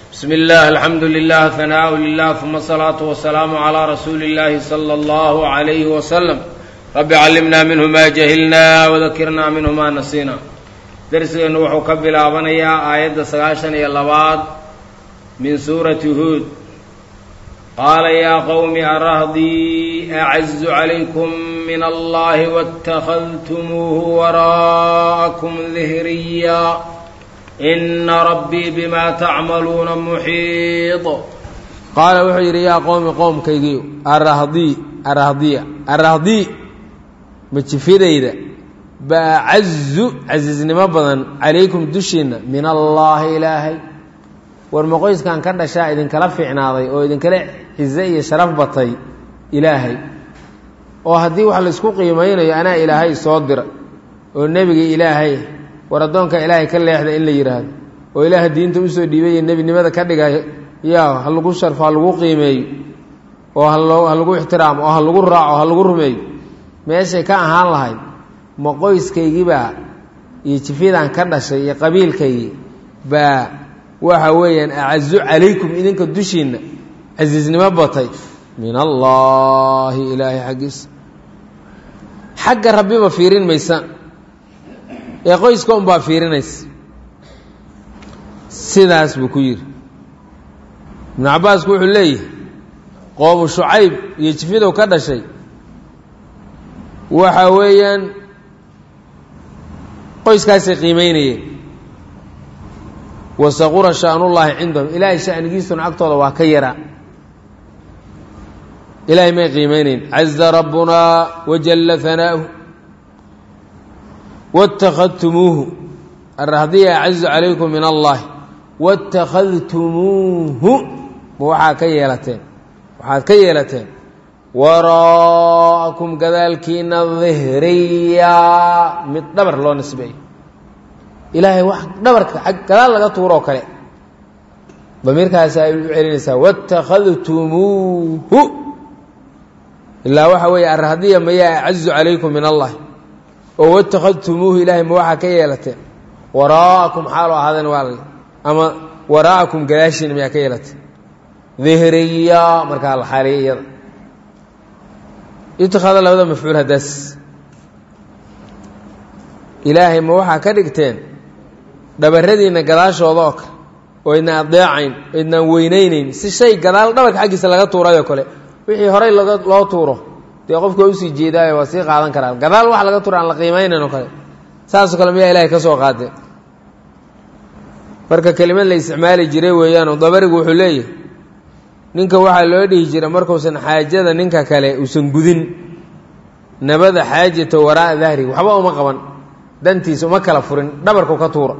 bsm اllah alxamdu lilah hanaaءu lilah uma الsalaaةu wasalaamu عlى rasuuli اllahi slى اllah عalayh wslm rabbi callimna minhu ma jahilna wadakirna minhu ma nasina dersigeennu wuxuu ka bilaabanayaa aayadda sagaashan iyo labaad min suurati huud qaala yaa qowmi arahdii acazu calaykum min allahi waاtakhadtumuuhu waraa'akum dihriya ina rabbii bima tacmaluuna muxiid qaala wuxuu yidhi yaa qowmi qowmkaygiiyo arahdii arahdiya arahdii majifidayda baacazu casiisnimo badan calaykum dushiinna min allaahi ilaahay war maqoyskan ka dhashaa idinkala fiicnaaday oo idinkala cize iyo sharaf batay ilaahay oo haddii wax laysku qiimaynayo anaa ilaahay soo dira oo nebiga ilaahay war addoonka ilaahay ka leexda in la yidhaahdo oo ilaaha diinta usoo dhiibaya nebinimada ka dhiga yaa ha lagu sharfo ha lagu qiimeeyo oo haloo ha lagu ixtiraamo oo ha lagu raaco ha lagu rumeeyo meeshay ka ahaan lahayd ma qoyskaygibaa iyo jifyadan ka dhashay iyo qabiilkaygii baa waxa weeyaan acazu calaykum idinka dushiinna casiisnimo batay min allaahi ilaahay xaggiisa xagga rabbiba fiirin maysaan ee qoyska unbaa fiirinaysa sidaas buu ku yidhi ibnu cabbaasku wuxuu leeyahay qoomu shucayb iyo jifidow ka dhashay waxa weeyaan qoyskaasay qiimeynayeen wasaqura sha'nullaahi cindahum ilaahay sha'nigiisuna agtooda waa ka yaraa ilaahay may qiimeynayn caza rabbunaa wajalla hanaa'uhu wاtakhadtumuuhu arahdiya acazu calaykum min allahi wاtakhadtumuuhu ma waxaa ka yeelateen waxaad ka yeelateen waraa'akum gadaalkiina dihriya mid dhabar loo nisbeeyo ilaahay wax dhabarka gadaal laga tuuroo kale damiirkaasi ay u celinaysaa wاtakhadtumuuhu ilaa waxa weeye arahdiya mayaa acazu calaykum min allahi oo watakhadtumuuhu ilaahay ma waxaa ka yeelateen waraa'akum xaaloo ahaadeen waa la ama waraa'akum gadaashiina mayaa ka yeelateen dihriya markaa la xaaliya iyada itikaada labada mafcuul haddaas ilaahay ma waxaa ka dhigteen dhabaradiinna gadaashooda oo kale oo idna adeecayn oo idnaan weynaynayn si shay gadaal dhabarka xaggiisa laga tuurayoo kale wixii horay laga loo tuuro dee qofki waa usii jeedaayo waa sii qaadan karaa gadaal wax laga tuuro aan la qiimaynayn oo kale saasoo kale miyaa ilahay ka soo qaadeen marka kelimad la isticmaali jiray weeyaanoo dabarigu wuxuu leeyahay ninka waxaa loo dhihi jira markuusan xaajada ninka kale uusan gudin nabada xaajata waraa'a dahri waxba uma qaban dantiisa uma kala furin dhabarku ka tuura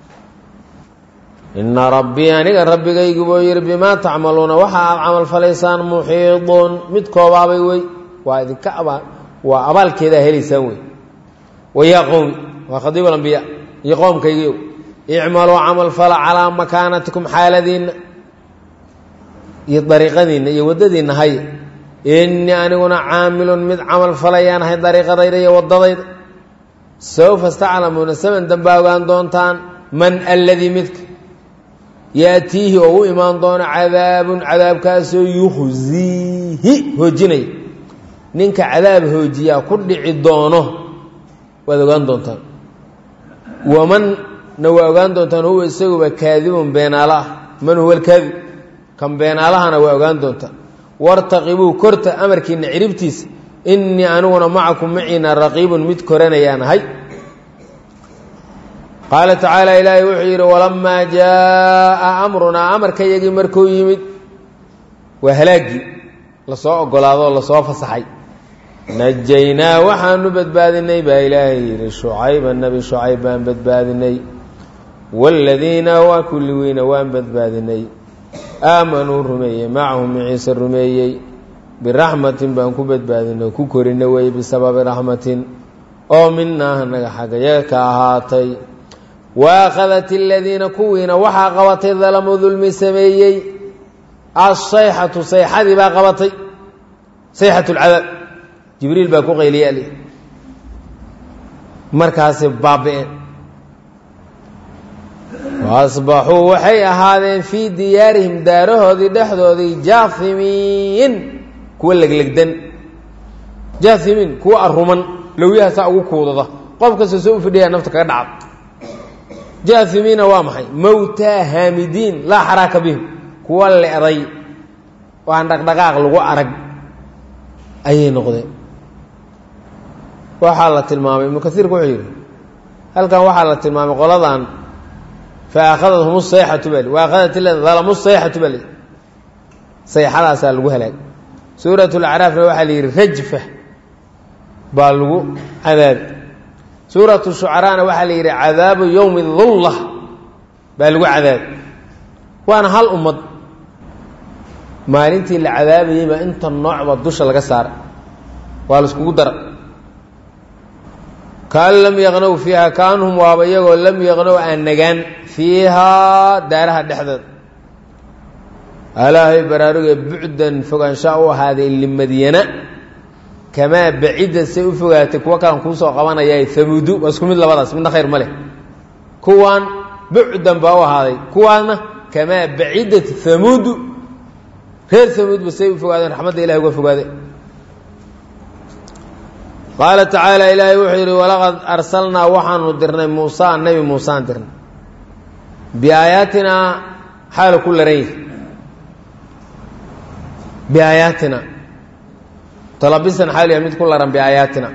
ina rabbii aniga rabbigaygu buu yidhi bimaa tacmaluuna waxa aad camal falaysaan muxiidun mid koobaabay wey waa idinka abaa waa abaalkeedaa helaysaan wey wayaa qowmi waa khadiib alambiya iyo qoomkaygiiw icmaluu camal fala calaa makaanatikum xaaladiinna iyo dariiqadiinna iyo waddadiinna haya innii aniguna caamilun mid camal falayaan ahay dariiqadayda iyo waddadayda sawfa staclamuuna saman dambaa ogaan doontaan man alladii midka yaatiihi oo u imaan doono cadaabun cadaabkaasoo yukhziihi hoojinaya ninka cadaab hoojiyaa ku dhici doono waad ogaan doontaan wamanna waa ogaan doontaan huwa isaguba kaadibun beenaalo ah man huwa alkaadib kan beenaalahana waa ogaan doontaan wartaqibuu korta amarkiina ciribtiisa innii aniguna macakum maciina raqiibun mid koranayaan ahay qaala tacaala ilaahay wuxuu yidhi walamaa jaaa amrunaa amarkayagii markuu yimid waa halaaggii lasoo ogolaado oo lasoo fasaxay najaynaa waxaanu badbaadinay baa ilaahay yidhi shucayba nebi shucayb baan badbaadinay waaladiina waa kulligiina waan badbaadinay aamanuu rumeeyey macahum ciise rumeeyey biraxmatin baan ku badbaadinay ku korina weye bisababi raxmatin oo minaa anaga xaggayaga ka ahaatay waakhadat aladiina kuwiina waxaa qabatay dalamuu dulmi sameeyey asayxatu sayxadii baa qabatay sayxat lcadaab jibriil baa ku qayliya ali markaasi baabi'een waasbaxuu waxay ahaadeen fii diyaarihim daarahoodii dhexdoodii jaahimiin kuwa leglegdan jaahimiin kuwa aruman lowyaha saa ugu kuudada qof kasta soo u fidhiyaa nafta kaga dhacda jaahimiina waa maxay mowtaa haamidiin laa xaraaka bihim kuwa le'day oo aan dhaqdhaqaaq lagu arag ayay noqdeen waxaa la tilmaamay ibnu kaiirku wuxuu yidhi halkan waxaa la tilmaamay qoladan faakhadathm sayxatu bal waakhadat dalamu sayxatu bal sayxadaasaa lagu halaagay suurat lacraafna waxaa la yidhi rajfa baa lagu cadaabi suuratu shucaraana waxaa la yidhi cadaabu yowmi dulla baa lagu cadaabi waana hal ummad maalintii la cadaabayey baa inta noocba dusha laga saaray waa la iskugu dara kaan lam yaqnow fiiha kaanhum waaba iyagoo lam yaqnow aan nagaan fiihaa daaraha dhexdeeda alaahay baraaruge bucdan fogaanshaa u ahaaday limadyana kamaa bacida say u fogaatay kuwa kalan kuusoo qabanayay hamuudu waa isku mid labadaas midna khayr ma leh kuwaan bucdan baa u ahaaday kuwaana kamaa bacidat hamuudu reer hamuudba say u fogaadeen raxmadda ilahay uga fogaade qaala tacaala ilaahay wuxuu yidhi walaqad arsalnaa waxaanu dirnay muusa nebi muusaan dirnay biaayaatinaa xaalu ku laran yahi biaayaatina talabisan xaalu yahay mid ku laran biaayaatina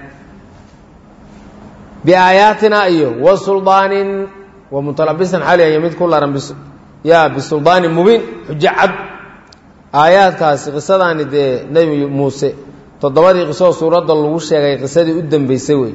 biaayaatina iyo wa suldaanin wa mutalabisan xaalu yahay mid ku laran ya bisuldaanin mubiin xujo cad aayaadkaasi qisadaani dee nebi muuse toddobadii qisoo suuradda lagu sheegay qisadii u dambeysay wey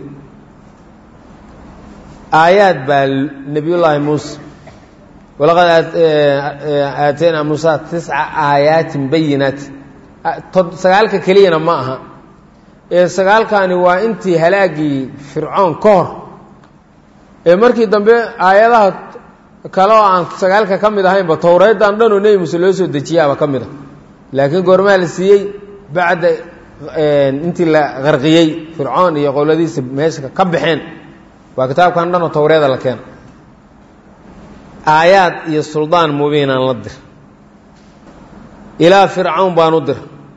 aayaad baa nebiyullaahi muuse walaqad aataynaa muusa tisca aayaatin bayinaati sagaalka keliyana ma aha ee sagaalkani waa intii halaagii fircoon ka hor ee markii dambe aayadaha kale oo aan sagaalka ka mid ahaynba towreeddan dhanoo nebi muuse loo soo dejiyaaba ka mid a laakiin goormaa la siiyey bacda intii la qarqiyey fircoon iyo qowladiisa meesha ka baxeen waa kitaabkan dhanoo towreeda la keena aayaad iyo suldaan mubiinaan la dir ilaa fircawn baan u dir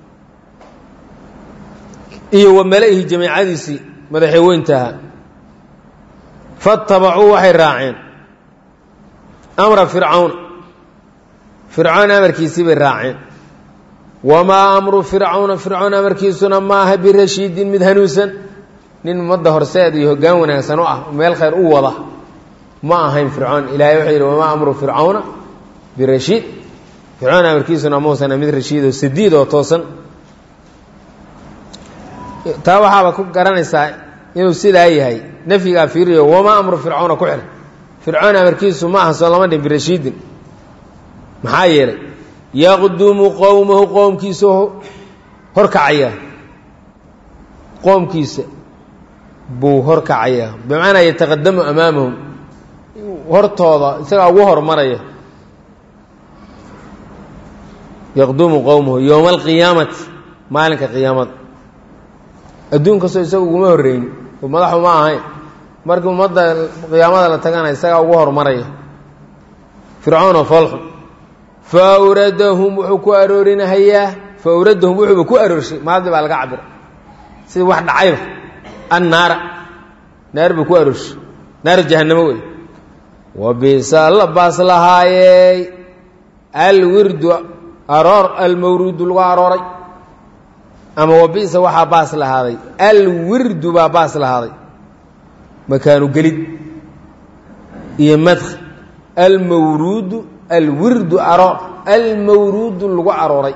iyo wa mala-ihi jamiicadiisii madaxii weyntaha fatabacuu waxay raaceen amra fircawn fircoon amarkiisii bay raaceen wamaa amru fircawna fircoon amarkiisuna ma aha birashiidin mid hanuunsan nin ummadda horseed iyo hoggaan wanaagsan u ah meel khayr u wada ma ahayn fircoon ilahay wuxuu yidhi wamaa amru fircawna birashiid fircoon amarkiisuna mausana mid rashiid oo sadiid oo toosan taa waxaaba ku garanaysaa inuu sidaa yahay nafyigaa fiiriyo wamaa amru fircawna ku xir fircoon amarkiisu ma aha soo lama dhin birashiidin maxaa yeelay yaqdumu qowmahu qoomkiisa horkacaya qoomkiisa buu horkacayaa bimacnaa yataqadamu amaamahum hortooda isagaa ugu hormaraya yaqdumu qowmahu yowma alqiyaamati maalinka qiyaamada adduun kastoo isaga uguma horreyni oo madaxu ma ahayn markii ummadda qiyaamada la tagana isagaa ugu hormaraya fircoon oo foolxun fawradahum wuxuu ku aroorinahayaa fawradahum wuxuuba ku aroorshay maadi baa laga cabira sida wax dhacayba annaara naar buu ku aroorshay naar jahanamo wey wa bisa la baas lahaayey alwirdu aroor almawruudu lagu arooray ama wa bisa waxaa baas lahaaday alwirdu baa baas lahaaday makaanu gelid iyo madkh almawruudu alwirdu aroor almawruudu lagu arooray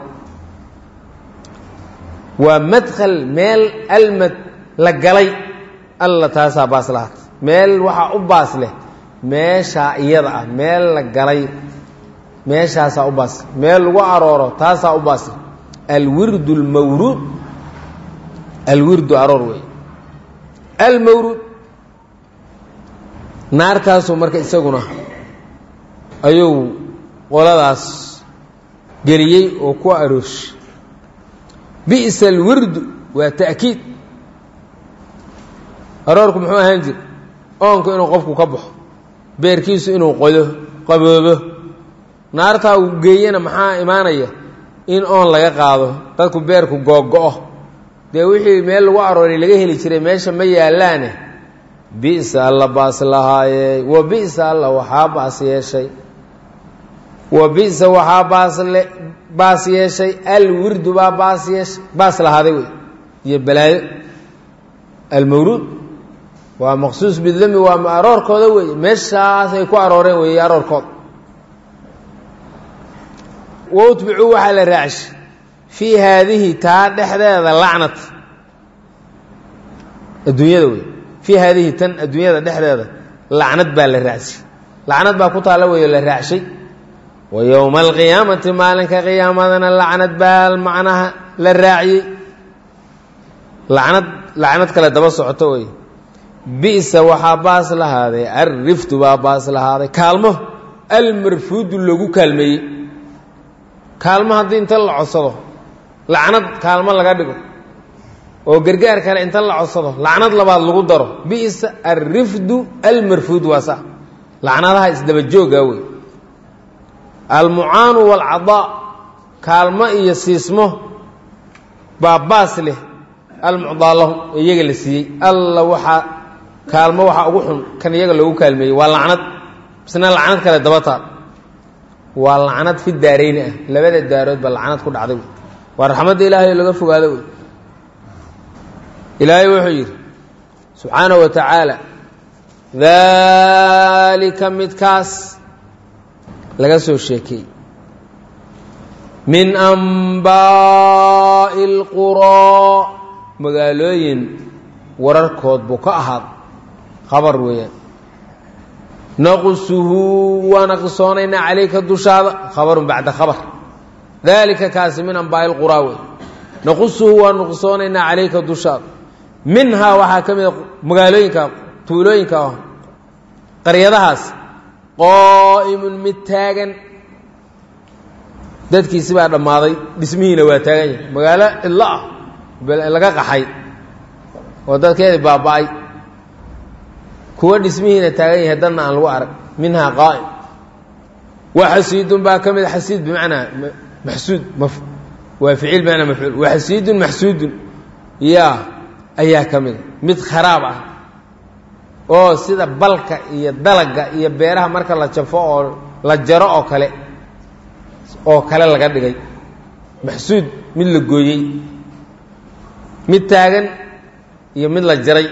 waa madkhal meel almad la galay alla taasaa baas lahaatay meel waxaa u baas leh meeshaa iyada ah meel la galay meeshaasaa u baas meel lagu arooro taasaa u baas leh alwirdu almawruud alwirdu aroor wey almawruud naartaasuu marka isaguna ayuu qoladaas geliyey oo ku arooshay bi'sa alwirdu waa ta'kiid aroorku muxuu ahaan jira oonku inuu qofku ka baxo beerkiisu inuu qodo qaboobo naartaa uu geeyana maxaa imaanaya in oon laga qaado dadku beerku googo-o dee wixii meel lagu arooray laga heli jiray meesha ma yaallaane bisa alla baas lahaayey wa bisa alla waxaa baas yeeshay wa bisa waxaa baasle baas yeeshay alwirdu baa baas yeeshay baas lahaaday wey iyo balaayo almawruud waa maqsuus bidami waa aroorkooda weeye meeshaas ay ku arooreen weeye aroorkooda wa utbicuu waxaa la raacshay fii haadihi taa dhexdeeda lacnat adduunyada wey fii haadihi tan adduunyada dhexdeeda lacnad baa la raacshay lacnad baa ku taalla weeyo la raacshay wa yowma alqiyaamati maalinka qiyaamadana lacnad baa macnaha la raaciyey lacnad lacnad kale daba socoto wey bisa waxaa baas lahaaday alriftu baa baas lahaaday kaalmo almarfuudu lagu kaalmeeyey kaalmo haddii inta la codsado lacnad kaalmo laga dhigo oo gargaar kale inta la codsado lacnad labaad lagu daro bisa alrifdu almarfuud waa sa lacnadaha isdaba jooga wey almucaanu waalcadaa kaalmo iyo siismo baa baas leh almucdaa lahum ee iyaga la siiyey alla waxaa kaalmo waxaa ugu xun kan iyaga loogu kaalmeeyey waa lacnad isna lacnad kale daba taal waa lacnad fi daarayni ah labada daarood baa lacnad ku dhacday wey waa raxmadda ilaahay oo laga fogaado wey ilaahay wuxuu yidhi subxaana wa tacaala daalika midkaas laga soo sheekeeyey min ambaa'i اlquraa magaalooyin wararkood buu ka ahaad khabar weeyaan naqusuhu waana qisoonaynaa calayka dushaada khabarun bacda khabar daalika kaasi min ambaa'i lquraa wey naqusuhu waanu qisoonaynaa calayka dushaada minhaa waxaa ka mida magaalooyinka tuulooyinka ah qaryadahaas qaa'imun mid taagan dadkiisi baa dhammaaday dhismihiina waa taagan yahay magaalo cidlo ah laga qaxay oo dadkeedii baaba-ay kuwa dhismihiina taagan yahay dadna aan lagu arag minhaa qaa'im wa xasiidun baa ka mid xasiid bimacnaa maxsuud waa ficiil bimacnaa mafcuul wa xasiidun maxsuudun yaa ayaa ka mida mid kharaab ah oo sida balka iyo dalaga iyo beeraha marka la jafo oo la jaro oo kale oo kale laga dhigay maxsuud mid la gooyey mid taagan iyo mid la jaray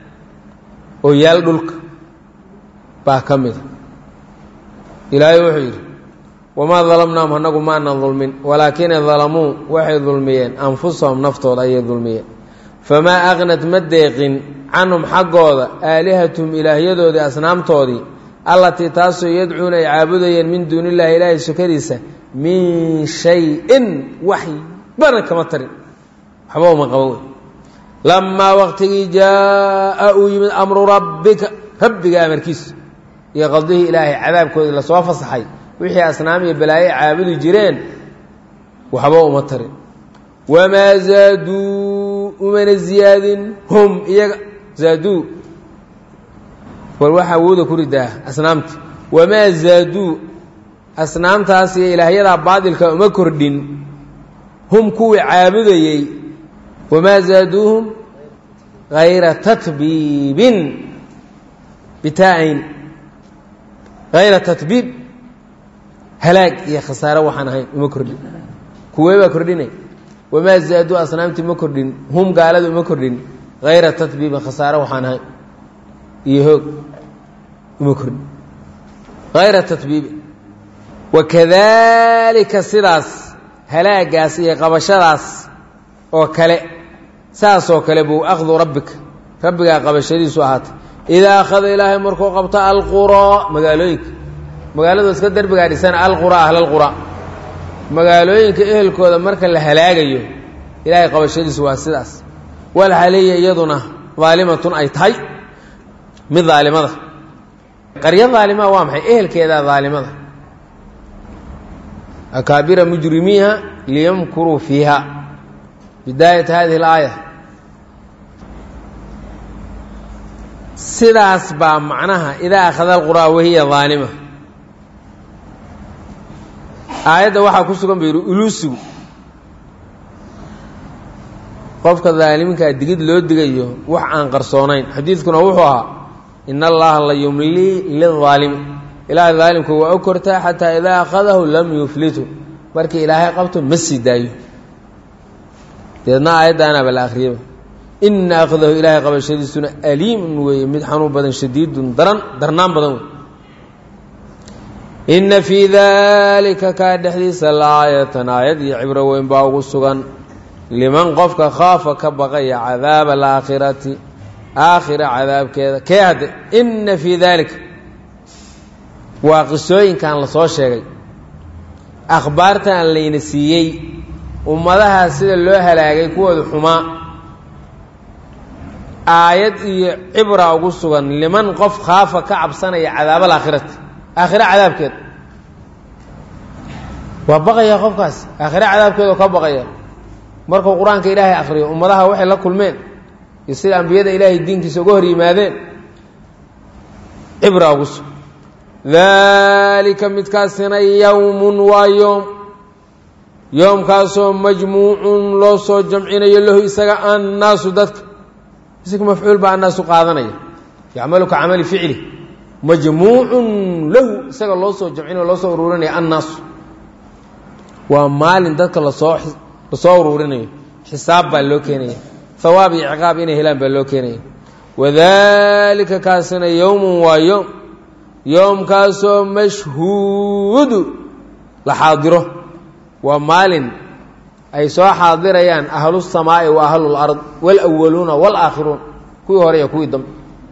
oo yaal dhulka baa ka mida ilaahay wuxuu yidhi wamaa dalamnaahum annagu maanan dulmin walaakina dalamuu waxay dulmiyeen anfusahum naftooda ayay dulmiyeen famaa aqnad ma deeqin canhum xaggooda aalihatum ilaahyadoodii asnaamtoodii allatii taasoo yadcuuna ay caabudayeen min duuni illahi ilaahay sukadiisa min shay-in waxbana kama tarin waxba uma qabo wey lamaa waqtigii jaa uu yimid amru rabbika rabbiga amarkiisu iyo qadihii ilaahay cadaabkoodii lasoo fasaxay wixii asnaam iyo balaaye caabudi jireen waxba uma tarin wamaa zaaduu umana ziyaadin hum iyaga zaaduu war waxaa awooda ku ridaa asnaamta wamaa zaaduu asnaamtaas iyo ilaahyadaa baadilka uma kordhin hum kuwii caabudayey wamaa zaaduuhum hayra tatbiibin bitaain hayra tatbiib halaag iyo khasaare waxaan ahayn uma kordhin kuwee baa kordhinay wamaa zaaduu asnaamtii ma kordhin hum gaalada uma kordhin hayra tatbiibin khasaare waxaan ahayn iyo hoog uma kordhin hayra tatbiibin wakadaalika sidaas halaagaas iyo qabashadaas oo kale saasoo kale buu akhdu rabbika rabbigaa qabashadiisu ahaatay idaa akhada ilaahay markuu qabto alquraa magaalooyinka magaaladu iska derbigaa dhisan alquraa ahlalquraa magaalooyinka ehelkooda marka la halaagayo ilaahay qabashadiisu waa sidaas walxaliya iyaduna daalimatun ay tahay mid daalimada qaryo daalima waa maxay ehelkeedaa daalimada akaabira mujrimiiha liyamkuruu fiiha bidaayat hadihi اlaaya sidaas baa macnaha idaa akhada alquraa wahiya daalima aayadda waxaa ku sugan ba yidhi uluusigu qofka daalimkaa digid loo digayo wax aan qarsoonayn xadiidkuna wuxuu ahaa in allaha la yumlii lilaalimi ilaahay daalimku waa u kortaa xataa idaa akhadahu lam yuflitu markii ilaahay qabto ma sii daayo deedna aayaddaanaaba la akhriyaba ina akhdahu ilaahay qabashadiisuna aliimun weeye mid xanuun badan shadiidun daran darnaan badan wey inna fii daalika kaa dhexdiisa laaayatan aayad iyo cibro weyn baa ugu sugan liman qofka khaafa ka baqaya cadaaba alaakhirati aakhira cadaabkeeda kee hadde inna fii daalika waa qisooyinkan la soo sheegay akhbaartan layna siiyey ummadaha sida loo halaagay kuwooda xumaa aayad iyo cibra ugu sugan liman qof khaafa ka cabsanaya cadaab alaakhirati aakhira cadaabkeeda waa baqaya qofkaas aakhira cadaabkeeda ka baqaya markuu qur-aanka ilaahay akhriyo ummadaha waxay la kulmeen iyo sida ambiyada ilaahay diinkiisa uga hor yimaadeen cibra ugu sugan daalika midkaasina yowmun waa yoom yoomkaasoo majmuucun loo soo jamcinayo lahu isaga annaasu dadka isaga mafcuul baa annaasu qaadanaya yacmalu ka camali ficli majmuucun lahu isaga loo soo jamcinayo loo soo ururinaya annaasu waa maalin dadka lasoo lasoo uruurinayo xisaab baa loo keenaya hawaab iyo ciqaab inay helaan baa loo keenaya wadalika kaasina yowmun waa yoom yoomkaasoo mashhuudu la xaadiro waa maalin ay soo xaadirayaan ahlu الsamaa'i wa ahlu اlard wاlأwaluuna wاlaakhiruun kuwii hore iyo kuwii dambe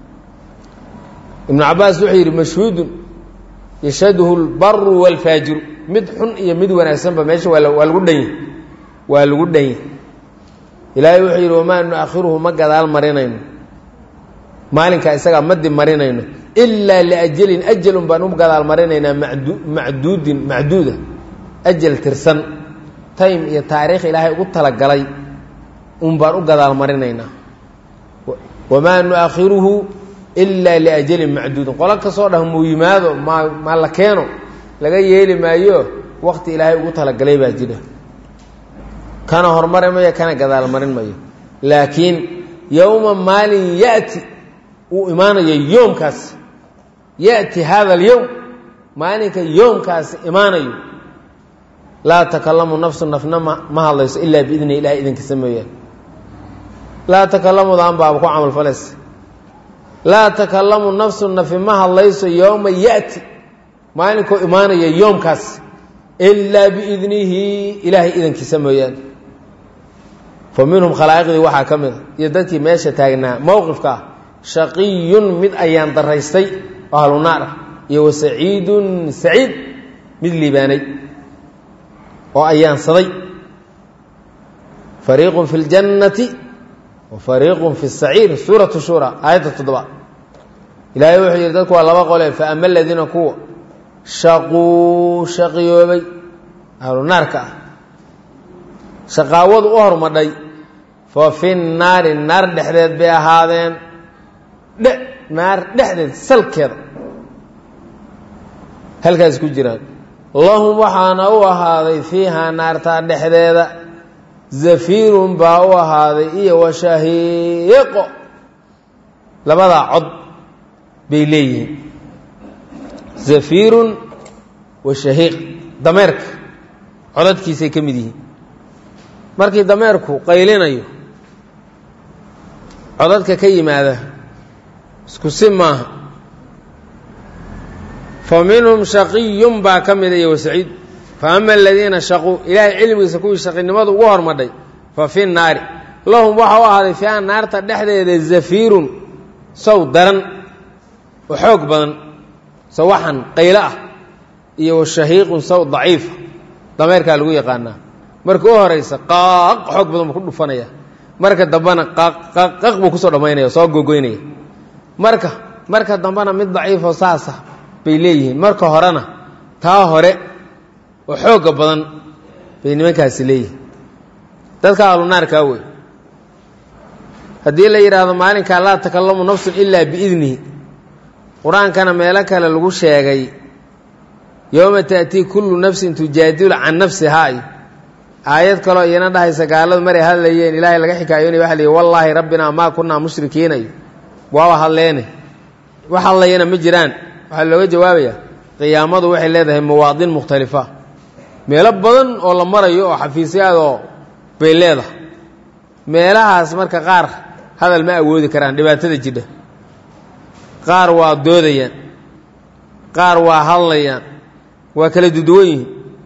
ibnu cabaas wuxuu yidhi mashhuudun yashhaduhu اlbaru wاlfaajiru mid xun iyo mid wanaagsanba meesha waa waa lagu dhanya waa lagu dhanya ilaahay wuxuu yidhi wamaa nuakhiruhu ma gadaal marinayno maalinkaa isagaa madi marinayno ilaa liajalin ajalun baan u gadaal marinaynaa madu macduudin macduuda ajal tirsan time iyo taariikh ilaahay ugu talagalay un baan u gadaal marinaynaa wamaa nuakhiruhu ilaa liajalin macduudin qolo kasoo dhah muu yimaado ma ma la keeno laga yeeli maayo wakti ilaahay ugu talagalay baa jira kana hormari mayo kana gadaal marin mayo laakiin yowma maalin yati uu imaanayo yoomkaasi yati hada alyowm maalinka yoomkaasi imaanayo laa takalamu nafsu nafna ma ma hadlayso ilaa biidni ilahay idinkiisa mooyaane laa takalamudan baaba ku camalfalaysa laa takalamu nafsu nafi ma hadlayso yowma yati maalinkuu imaanaya yoomkaas ilaa biidnihi ilaahay idankiisa mooyaane fa minhum khalaa'iqdii waxaa ka mid a iyo dadkii meesha taagnaa mowqifka ah shaqiyun mid ayaan daraystay oo ahlu naar ah iyo wa saciidun saciid mid liibaanay oo ayaansaday fariiqun fi ljannati wa fariiqun fi saciir suuratu shura aayadda toddoba ilaahay wuxuu yidhi dadku waa laba qole fa ama aladiina kuwa shaquu shaqiyoobay ahlu naarka ah shaqaawadu u hormadhay fa fi naari naar dhexdeed bay ahaadeen dhe naar dhexdeed salkeeda halkaas ku jiraan lahum waxaana u ahaaday fiihaa naartaa dhexdeeda zafiirun baa u ahaaday iyo washahiiqo labadaa cod bay leeyihiin zafiirun wa shahiiq dameerka codadkiisay ka mid yihiin markii dameerku qaylinayo codadka ka yimaada isku si maaha fa minhum shaqiyun baa ka mida iyo wasaciid fa ama aladiina shaquu ilaahay cilmigiisa kuwii shaqinimadu ugu hormadhay fa fi naari lahum waxa u ahaaday fiiha naarta dhexdeeda zafiirun sow daran oo xoog badan sawaxan qaylo ah iyo washahiiqun saw daciifa dameerkaa lagu yaqaanaa marka u horaysa qaaq xoog badan buu ku dhufanaya marka dambena qaq buu kusoo dhammaynaya soo gogoynaya marka marka dambena mid daciifoo saasa bay leeyihiin marka horena taa hore oo xoogga badan bay nimankaasi leeyihiin dadka ahlunaarkaa wey haddii la yidhaahdo maalinkaa laa takalamu nafsun ilaa biidnihi qur-aankana meelo kale lagu sheegay yowma ta'tii kullu nafsin tujaadilu can nafsihaa iyo aayad kaloo iyana dhahaysa gaaladu maray hadlayeen ilaahay laga xikaayoonay waxa la yihi wallaahi rabbinaa maa kunnaa mushrikiinay waaba hadleene wax hadlayana ma jiraan waxaa looga jawaabayaa qiyaamadu waxay leedahay mawaadin mukhtalifa meelo badan oo la marayo oo xafiisyaadoo bay leedahay meelahaas marka qaar hadal ma awoodi karaan dhibaatada jidha qaar waa doodayaan qaar waa hadlayaan waa kala duduwan yihiin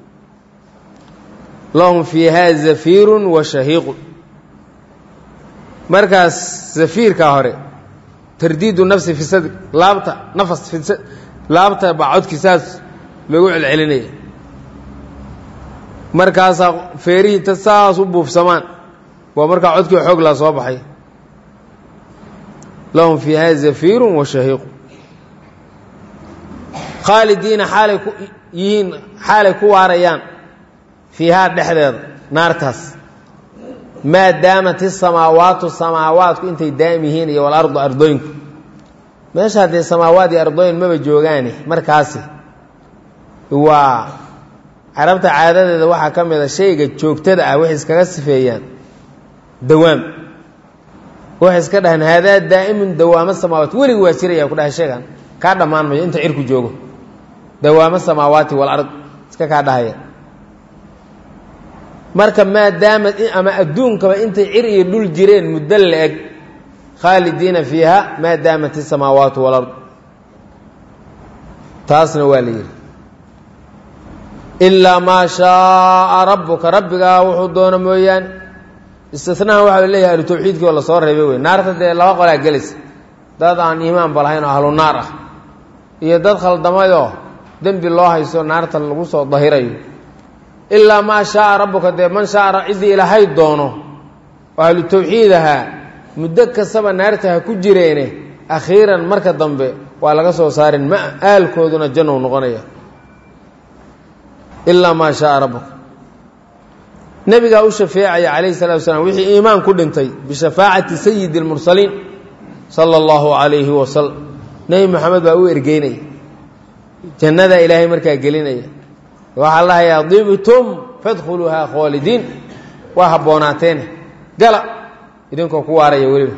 lahum fiihaa zafiirun wa shahiiqun markaas zafiirkaa hore tardiidu nafsi fi sadr laabta nafas fi laabta baa codkii saas loogu celcelinaya markaasaa feerihii ta saas u buufsamaan waa markaa codkii xoog laa soo baxay lahum fiiha zafiirun wa shahiiqu khaalidiina xaalay ku yihiin xaalay ku waarayaan fiihaa dhexdeeda naartaas maa daamat isamaawaatu samaawaatku intay daa'im yihiin iyo walardu ardooyinku meesha haddee samaawaad iyo ardooyin maba joogaane markaasi waa carabta caadadeeda waxaa ka mid a shayga joogtada ah waxay iskaga sifeeyaan dawaam waxay iska dhahaan haadaa daa'imun dawaamo samaawaat weligi waa jiraya ku dhahay sheegan kaa dhammaan mayo inta cirku joogo dawaamo samaawaati walard iska kaa dhahaya marka maadaamad ama adduunkaba intay cir iyo dhul jireen muddo la-eg khaalidiina fiiha maa daamat isamaawaatu walard taasna waa la yidhi ilaa maa shaaa rabbuka rabbigaa wuxuu doono mooyaane istinahan waxaa la leeyahay ahlu tawxiidkii oo lasoo reebay wey naarta dee laba qolaa gelaysa dad aan iimaanba lahayn oo ahlu naar ah iyo dad khaldamayoo dembi loo hayso naarta lagu soo dahirayo ilaa maa shaaa rabbuka dee man shaaa ciddii ilaahay doono oo ahlu tawxiid ahaa muddo kastaba naarta ha ku jireene akhiiran marka dambe waa laga soo saarin ma aalkooduna jannou noqonaya ilaa maa shaaa rabbuka nebigaa u shafeecaya calayhi salatu wasalaam wixii iimaan ku dhintay bishafaacati sayidi اlmursaliin sala allahu calayhi wasalam nebi moxamed baa u ergeynaya jannadaa ilaahay markaa gelinaya waxaa lahayaa dibtum fadkhuluuhaa khoolidiin waa habboonaateene gala idinkoo ku waaraya weliba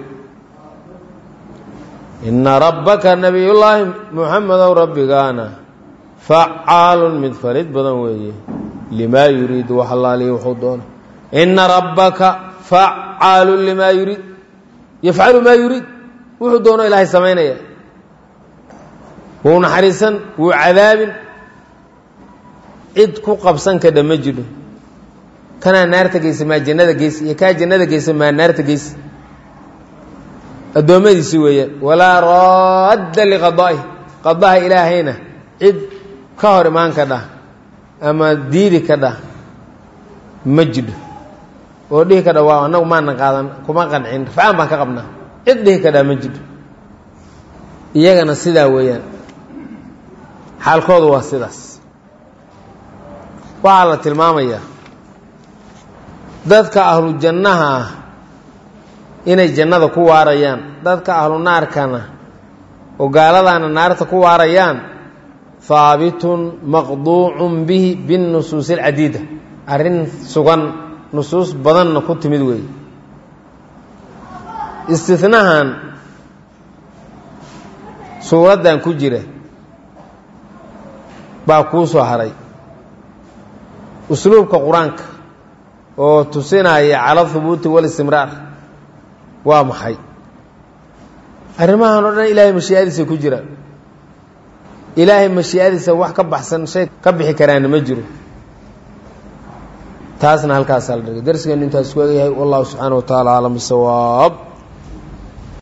ina rabbaka nabiyullaahi muxamedow rabbigaana facaalun mid farid badan weeye limaa yuriidu wax allaalihi wuxuu doono ina rabbaka facaalun limaa yuriid yafcalu maa yuriid wuxuu doono ilaahay samaynaya wuu naxariisan wuu cadaabin cid ku qabsan kadha ma jidho kanaa naarta geysa maa jannada geysa iyo kaa jannada geysa maa naarta geysa addoommadiisi weeyaan walaa raadda liqadaa'ihi qadaha ilaahayna cid ka hor imaan ka dhah ama diidi ka dhah ma jidho oo dhihi ka dha waa annagu maana qaadan kuma qancin rafcaan baan ka qabnaa cid dhihi ka dhah ma jidho iyagana sidaa weeyaan xaalkoodu waa sidaas waxaa la tilmaamayaa dadka ahlu jannaha ah inay jannada ku waarayaan dadka ahlu naarkana oo gaaladaana naarta ku waarayaan haabitun maqduucun bihi binnusuusi alcadiida arrin sugan nusuus badanna ku timid weeye istinahan suuraddan ku jira baa kuu soo haray usluubka qur-aanka oo tusinaya cala hubuuti walistimraar waa maxay arrimahan oo dhan ilaahay mashii'adiisa ku jira ilaahay mashii'adiisa wax ka baxsan shay ka bixi karaana ma jiro taasna halkaasaa la dhigay darsigeenu intaas ku egayahay wallahu subxaana wa tacaala aclam bisawaab